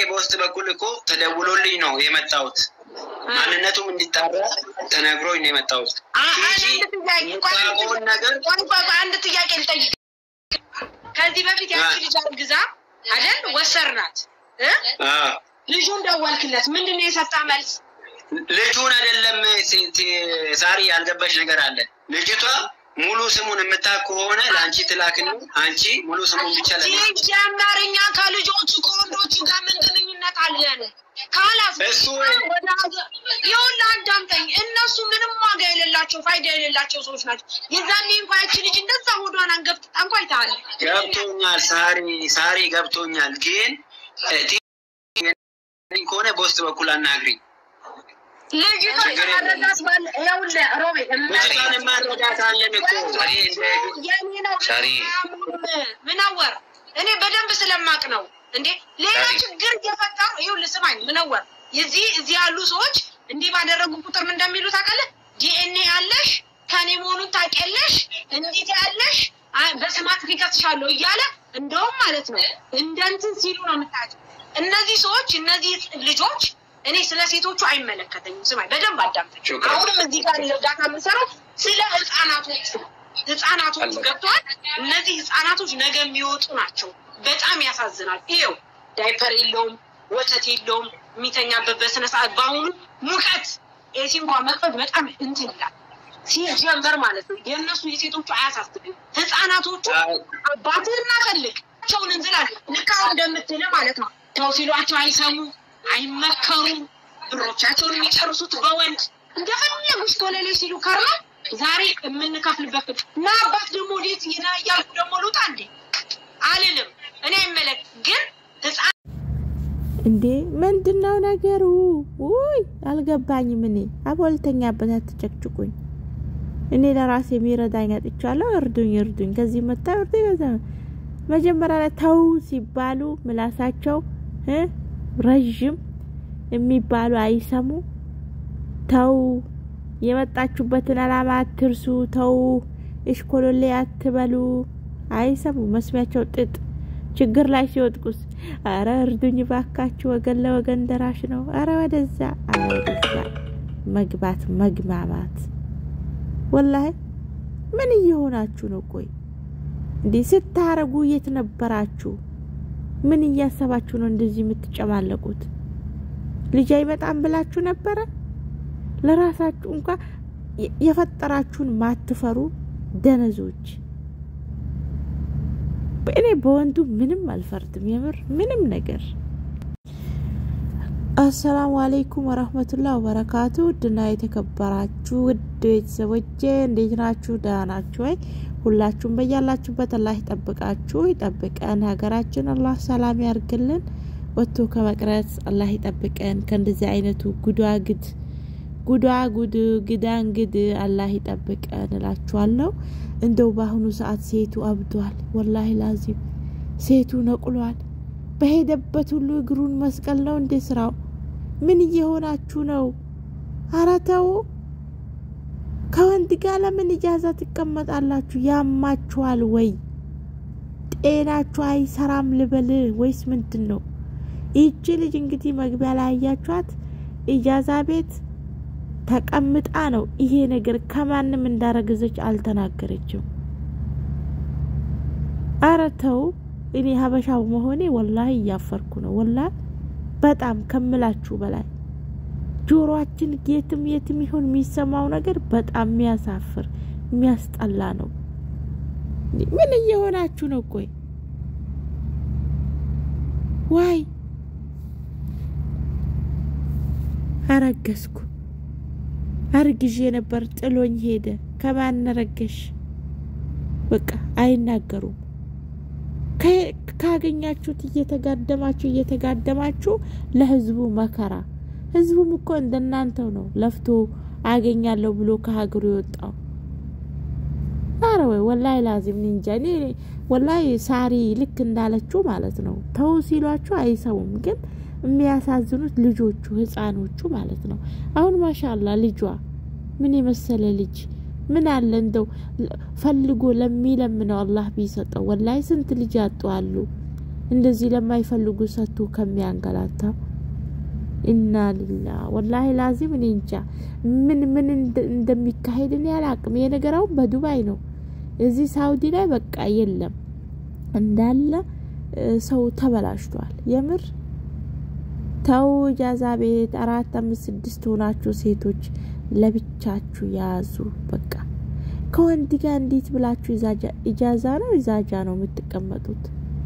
በውስጥ በኩል እኮ ተደውሎልኝ ነው የመጣሁት። ማንነቱም እንዲጣራ ተነግሮኝ ነው የመጣሁት። ቲጂ የምታውቀውን ነገር አንድ ጥያቄ ልጠይቅ። ከዚህ በፊት ያቺ ልጅ አርግዛ አይደል ወሰርናት እ አዎ፣ ልጁን ደወልክለት ምንድን ነው የሰጣ መልስ? ልጁን አይደለም ሲ- ሲ- ሳሪ ያልገባሽ ነገር አለ። ልጅቷ ሙሉ ስሙን የምታውቅ ከሆነ ለአንቺ ትላክን። አንቺ ሙሉ ስሙን ብቻ ለ ሲጀመር እኛ ከልጆቹ ከወንዶቹ ጋር ምን ግንኙነት አለን? ካላስ እሱ ወደ ሀገር ይኸውልህ አዳምጠኝ። እነሱ ምንም ዋጋ የሌላቸው ፋይዳ የሌላቸው ሰዎች ናቸው። የዛኔ እንኳ ያቺ ልጅ እንደዛ ሆዷን አንገፍጥጣ እንኳ አይተሃል። ገብቶኛል ሳሪ ሳሪ ገብቶኛል። ግን እ፣ ቲ- ከሆነ በውስጥ በኩል አናግሪኝ። ልጅቷ ችግር የለም። መረዳት ባለ ይኸውልህ ሮቤ ልጅቷን ማረዳት አለን እኮ እኔ እንደ የኔ ነው ሳሪ። ምነወር እኔ በደንብ ስለማቅ ነው እንዴ ሌላ ሳሪ። ችግር እየፈጠሩ ይኸውልህ ስማኝ ምነወር እዚህ እዚህ ያሉ ሰዎች እንዲህ ባደረጉ ቁጥር ምን እንደሚሉ ታውቃለህ ዲኤንኤ ያለሽ ከኔ መሆኑን ታውቂያለሽ እንዴት ያለሽ አ- በስማት ሊከስሻለሁ እያለ እንደውም ማለት ነው እንደ እንትን ሲሉ ነው የምታውቂው እነዚህ ሰዎች እነዚህ ልጆች እኔ ስለ ሴቶቹ አይመለከተኝም ስማኝ በደንብ አዳምጠኝ ሹክራን። አሁንም እዚህ ጋር እርዳታ የምንሰራው ስለ ህፃናቶች ነው። ህፃናቶቹ ገብተዋል። እነዚህ ህፃናቶች ነገ የሚወጡ ናቸው። በጣም ያሳዝናል። ይኸው ዳይፐር የለውም፣ ወተት የለውም፣ የሚተኛበት በስነ ስርዓት በአሁኑ ሙቀት ኤሲ እንኳን መክፈት በጣም እንትን ይላል። ሲጀመር ማለት ነው የእነሱ የሴቶቹ አያሳስብም። ህፃናቶቹ አባትህና ፈልግ ቸውን እንዝላል ልክ አሁን እንደምትል ማለት ነው ተው ሲሏቸው አይሰሙ አይመከሩም። ብሮቻቸውን የሚጨርሱት በወንድ እንደፈለጉ ኮለሌ ሲሉ ከርማ ዛሬ የምንከፍልበት እና አባት ደግሞ ወዴት ይና እያልኩ ደግሞ ልውጣ እንዴ አልልም። እኔ አይመለክ ግን ህፃን እንዴ ምንድነው ነገሩ? ውይ አልገባኝም። እኔ አቦልተኛበት አትጨቅጭቁኝ። እኔ ለራሴ የሚረዳኝ አጥቻለሁ። እርዱኝ፣ እርዱኝ። ከዚህ መታ እርዱኝ። ከዛ መጀመሪያ ላይ ተው ሲባሉ ምላሳቸው እ ረዥም የሚባሉ አይሰሙ። ተው የመጣችሁበትን አላማ አትርሱ። ተው እሽኮሎሌ አትበሉ። አይሰሙ። መስሚያቸው ጥጥ ችግር ላይ ሲወጥቁስ አረ እርዱኝ ባካችሁ፣ ወገን ለወገን ደራሽ ነው። አረ ወደዛ፣ አረ ወደዛ መግባት መግማማት። ወላሂ ምን እየሆናችሁ ነው? ቆይ እንዲህ ስታረጉ የት ነበራችሁ? ምን እያሰባችሁ ነው እንደዚህ የምትጨማለቁት? ልጅ አይመጣም ብላችሁ ነበረ? ለራሳችሁ እንኳ የፈጠራችሁን ማትፈሩ ደነዞች። እኔ በወንዱ ምንም አልፈርድም፣ የምር ምንም ነገር። አሰላሙ አለይኩም ወረህመቱላህ ወበረካቱ። ውድና የተከበራችሁ ውድ ቤተሰቦቼ እንዴት ናችሁ? ደህና ናችሁ ወይ? ሁላችሁም በያላችሁበት አላህ ይጠብቃችሁ ይጠብቀን። ሀገራችን አላህ ሰላም ያርግልን። ወጥቶ ከመቅረት አላህ ይጠብቀን። ከእንደዚህ አይነቱ ጉዳግድ ጉዳ ጉድ ግዳንግድ አላህ ይጠብቀን እላችኋለሁ። እንደው በአሁኑ ሰዓት ሴቱ አብዷል። ወላሂ ላዚም ሴቱ ነቁሏል። በሄደበት ሁሉ እግሩን መስቀል ነው እንዴ ስራው? ምን እየሆናችሁ ነው? አረ ተው። ከወንድ ጋር ለምን እጃዛ ትቀመጣላችሁ? ያማችኋል ወይ? ጤናችሁ አይሰራም ልበል ወይስ ምንድን ነው? ይቺ ልጅ እንግዲህ መግቢያ ላይ ያያችኋት ኢጃዛ ቤት ተቀምጣ ነው ይሄ ነገር ከማንም እንዳረገዘች አልተናገረችም። አረ ተው። እኔ ሀበሻ መሆኔ ወላሂ እያፈርኩ ነው። ወላሂ በጣም ከምላችሁ በላይ ጆሮአችን የትም የትም ይሆን የሚሰማው ነገር በጣም የሚያሳፍር የሚያስጠላ ነው። ምን እየሆናችሁ ነው? ቆይ ዋይ አረገዝኩ አርግዤ ነበር ጥሎኝ ሄደ። ከማን ረገሽ? በቃ አይናገሩም። ካገኛችሁት እየተጋደማችሁ እየተጋደማችሁ ለህዝቡ መከራ። ህዝቡም እኮ እንደናንተው ነው ለፍቶ አገኛለሁ ብሎ ከሀገሩ የወጣው። አረ ወይ ወላይ ላዚም እንጃ። እኔ ወላይ ሳሪ ልክ እንዳለችው ማለት ነው። ተው ሲሏችሁ አይሰሙም ግን የሚያሳዝኑት ልጆቹ ህፃኖቹ ማለት ነው። አሁን ማሻላ ልጇ ምን የመሰለ ልጅ ምን አለ እንደው ፈልጎ ለሚለምነው አላህ ቢሰጠው። ወላይ ስንት ልጅ ያጡ አሉ። እንደዚህ ለማይፈልጉ ሰቱ ከሚያንገላታ ኢና ሊላ ወላሂ ላዚም እኔ እንጃ ምን ምን እንደሚካሄድ እኔ አላቅም። ይሄ ነገር አሁን በዱባይ ነው። እዚህ ሳውዲ ላይ በቃ የለም እንዳለ ሰው ተበላሽቷል። የምር ተው። ኢጃዛ ቤት አራት አምስት ስድስት ሆናችሁ ሴቶች ለብቻችሁ ያዙ። በቃ ከወንድ ጋር እንዴት ብላችሁ ኢጃዛ ነው ኢዛጃ ነው የምትቀመጡት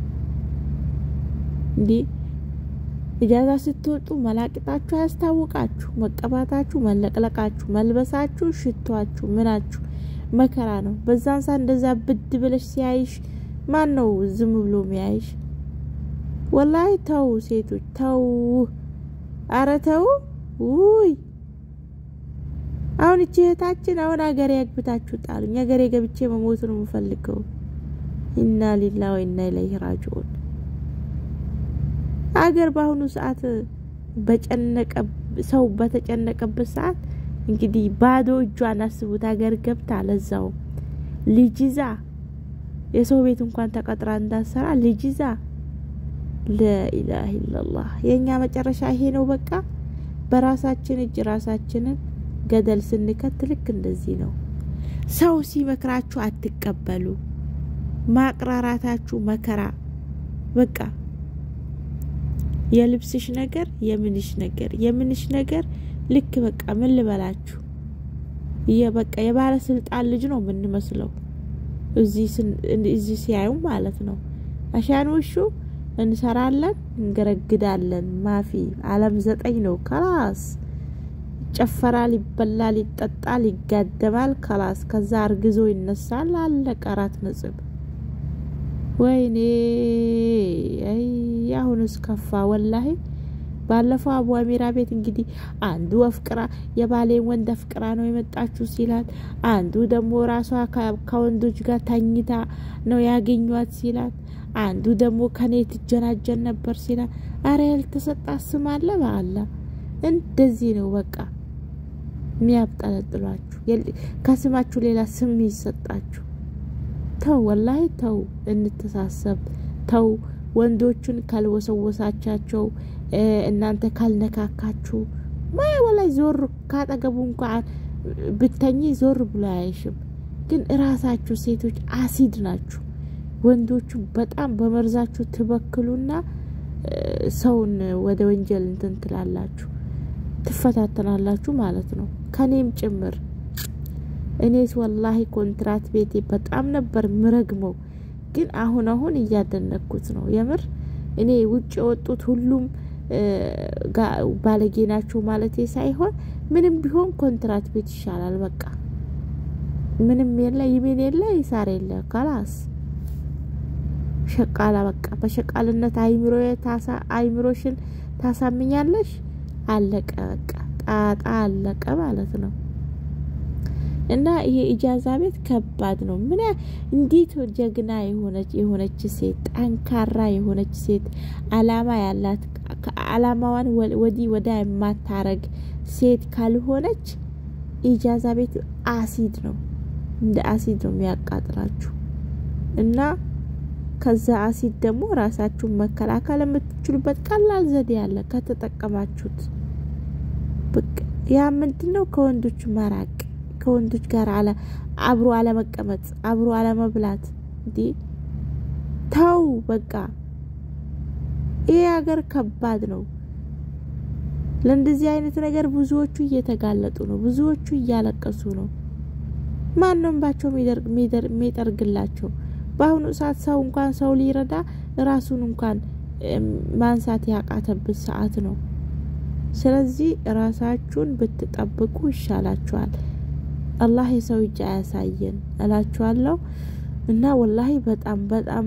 እንዴ? ኢጃዛ ስትወጡ መላቅጣችሁ አያስታውቃችሁ፣ መቀባታችሁ፣ መለቅለቃችሁ፣ መልበሳችሁ፣ ሽቷችሁ፣ ምናችሁ መከራ ነው። በዛን ሰዓት እንደዛ ብድ ብለሽ ሲያይሽ ማን ነው ዝም ብሎ ሚያይሽ? ወላሂ ተው ሴቶች ተው፣ አረ ተው። ውይ አሁን እቺ እህታችን አሁን ሀገሬ ያግብታችሁ ጣሉኝ፣ ሀገሬ ገብቼ መሞት ነው የምፈልገው። ኢና ሊላ ወኢና ኢለይሂ ራጂዑን። አገር በአሁኑ ሰዓት በጨነቀ ሰው በተጨነቀበት ሰዓት እንግዲህ ባዶ እጇን አስቡት። ሀገር ገብታ ለዛው ልጅ ይዛ የሰው ቤት እንኳን ተቀጥራ እንዳሰራ ልጅ ይዛ ለኢላህ ኢላላህ። የእኛ መጨረሻ ይሄ ነው። በቃ በራሳችን እጅ ራሳችንን ገደል ስንከት ልክ እንደዚህ ነው። ሰው ሲመክራችሁ አትቀበሉ። ማቅራራታችሁ መከራ በቃ የልብስሽ ነገር የምንሽ ነገር የምንሽ ነገር ልክ በቃ ምን ልበላችሁ በቃ የባለስልጣን ልጅ ነው የምንመስለው እዚህ ሲያዩ ማለት ነው። አሻን ውሹ እንሰራለን፣ እንገረግዳለን። ማፊ አለም ዘጠኝ ነው። ከላስ ይጨፈራል፣ ይበላል፣ ይጠጣል፣ ይጋደማል። ከላስ ከዛ አርግዞ ይነሳል። አለቀ። አራት ነጥብ። ወይኔ አሁንስ ከፋ ወላሂ። ባለፈው አቡ አሚራ ቤት እንግዲህ አንዱ አፍቅራ የባሌን ወንድ አፍቅራ ነው የመጣችሁ ሲላት፣ አንዱ ደግሞ ራሷ ከወንዶች ጋር ተኝታ ነው ያገኟት ሲላት፣ አንዱ ደግሞ ከኔ ትጀናጀን ነበር ሲላት፣ አረ ያልተሰጣ ስም አለ በአላ እንደዚህ ነው በቃ የሚያብጠለጥሏችሁ ከስማችሁ ሌላ ስም ይሰጣችሁ። ተው ወላሂ ተው፣ እንተሳሰብ። ተው ወንዶቹን ካልወሰወሳቻቸው እናንተ ካልነካካችሁ ማይ ወላይ ዞር ካጠገቡ እንኳን ብተኝ ዞር ብሎ አያይሽም። ግን እራሳችሁ ሴቶች አሲድ ናችሁ። ወንዶቹ በጣም በመርዛችሁ ትበክሉና ሰውን ወደ ወንጀል እንትን ትላላችሁ፣ ትፈታተናላችሁ ማለት ነው። ከኔም ጭምር እኔስ ወላሂ ኮንትራት ቤቴ በጣም ነበር ምረግመው፣ ግን አሁን አሁን እያደነኩት ነው የምር እኔ ውጭ የወጡት ሁሉም ባለጌ ናቸው ማለቴ ሳይሆን ምንም ቢሆን ኮንትራት ቤት ይሻላል። በቃ ምንም የለ ይሜን የለ ይሳር የለ ካላስ ሸቃላ በቃ በሸቃልነት አይምሮ ታሳ አይምሮሽን ታሳምኛለሽ። አለቀ በቃ ጣጣ አለቀ ማለት ነው። እና ይሄ ኢጃዛ ቤት ከባድ ነው። ምን እንዴት ጀግና የሆነች የሆነች ሴት ጠንካራ የሆነች ሴት አላማ ያላት አላማዋን ወዲህ ወዳ የማታረግ ሴት ካልሆነች ኢጃዛ ቤት አሲድ ነው፣ እንደ አሲድ ነው የሚያቃጥላችሁ። እና ከዛ አሲድ ደግሞ ራሳችሁን መከላከል የምትችሉበት ቀላል ዘዴ ያለ ከተጠቀማችሁት። ያ ምንድን ነው? ከወንዶች መራቅ ከወንዶች ጋር አለ አብሮ አለመቀመጥ፣ አብሮ አለመብላት። እንዴ ተው በቃ ይሄ ሀገር ከባድ ነው። ለእንደዚህ አይነት ነገር ብዙዎቹ እየተጋለጡ ነው። ብዙዎቹ እያለቀሱ ነው። ማንም ባቸው የሚጠርግላቸው በአሁኑ ሰዓት ሰው እንኳን ሰው ሊረዳ ራሱን እንኳን ማንሳት ያቃተበት ሰዓት ነው። ስለዚህ ራሳችሁን ብትጠብቁ ይሻላችኋል። አላህ የሰው እጅ አያሳየን እላችኋለሁ። እና ወላሂ በጣም በጣም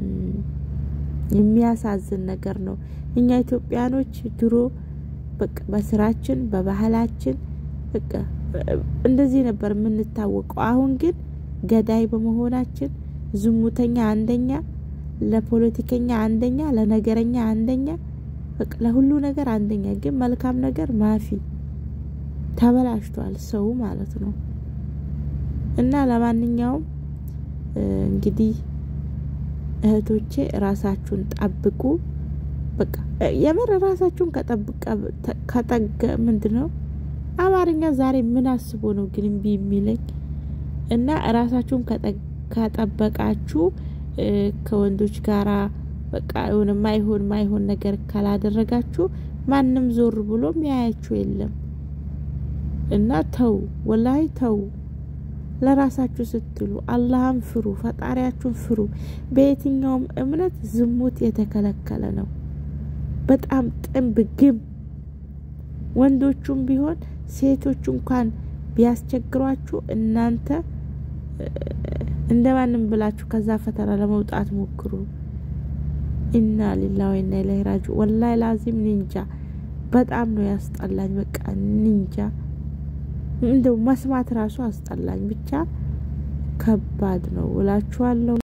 የሚያሳዝን ነገር ነው። እኛ ኢትዮጵያኖች ድሮ በቃ በስራችን በባህላችን በቃ እንደዚህ ነበር የምንታወቀው። አሁን ግን ገዳይ በመሆናችን ዝሙተኛ አንደኛ፣ ለፖለቲከኛ አንደኛ፣ ለነገረኛ አንደኛ፣ በቃ ለሁሉ ነገር አንደኛ። ግን መልካም ነገር ማፊ ተበላሽቷል ሰው ማለት ነው። እና ለማንኛውም እንግዲህ እህቶቼ ራሳችሁን ጠብቁ። በቃ የምር ራሳችሁን ከጠብቀ ከጠገ ምንድን ነው አማርኛ ዛሬ ምን አስቦ ነው ግን እምቢ የሚለኝ? እና ራሳችሁን ከጠበቃችሁ ከወንዶች ጋራ በቃ የሆነ ማይሆን ማይሆን ነገር ካላደረጋችሁ ማንም ዞር ብሎ ሚያያችሁ የለም። እና ተው፣ ወላሂ ተው። ለራሳችሁ ስትሉ አላህን ፍሩ፣ ፈጣሪያችሁን ፍሩ። በየትኛውም እምነት ዝሙት የተከለከለ ነው። በጣም ጥንብ ግም ወንዶቹም ቢሆን ሴቶቹ እንኳን ቢያስቸግሯችሁ እናንተ እንደማንም ብላችሁ ከዛ ፈተና ለመውጣት ሞክሩ። ኢና ሊላሂ ወኢና ኢለይሂ ራጂዑን። ወላሂ ላዚም ኒንጃ በጣም ነው ያስጠላኝ። በቃ ኒንጃ እንደው መስማት ራሱ አስጠላኝ። ብቻ ከባድ ነው እላችኋለሁ።